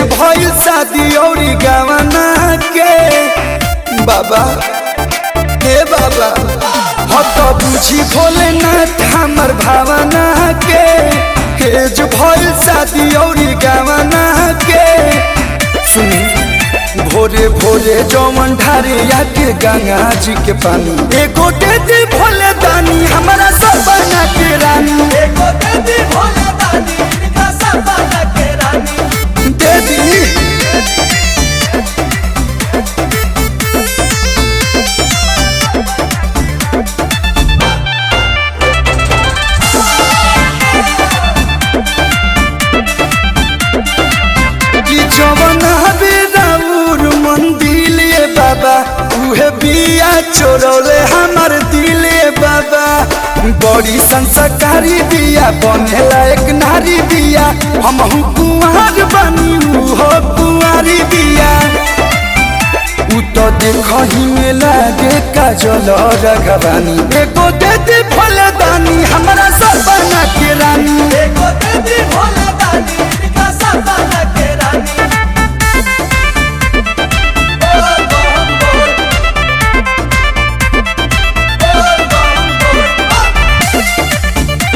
भइल शादी औरी गवना के बाबा हे बाबा हो तो बुझी भोलेनाथ हमर भावना के हेज भइल शादी औरी गवना के सुनी भोरे भोरे जौवन ढारे आके गंगा जी के पानी एगो दे दी भोले दानी हमारा सब बना के रानी एगो दे दी भोले दानी इनका सब बना के रानी दे दी कि जवन हबे राउर मंदिल ये बाबा उहे बिया चोरौले हमर दिले बाबा बड़ी संस्कारी बिया बनेला एक नारी बिया हमहू कुंवर बनी उहो कुंवारी बिया उ तो देखही में लागे काजल रघवानी एगो दे दे फलदानी हमरा सब बना के रानी एगो दे दी भोले दानी इनका सब बना के रानी बोल बम बोल बोल बम बोल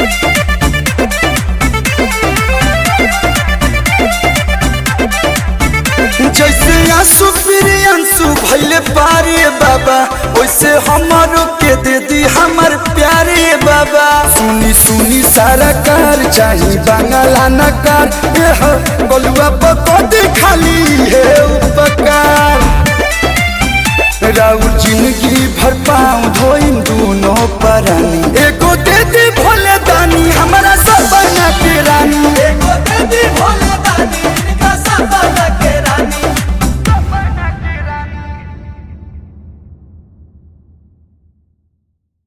जैसे आंसू फिर आंसू भैले पारे बाबा वैसे हमारो के दे दी हमर प्यारे बाबा सुनी सुनी सारा कार चाही बांगला नकार एह बलुआ पकड़ खाली है उपकार राउर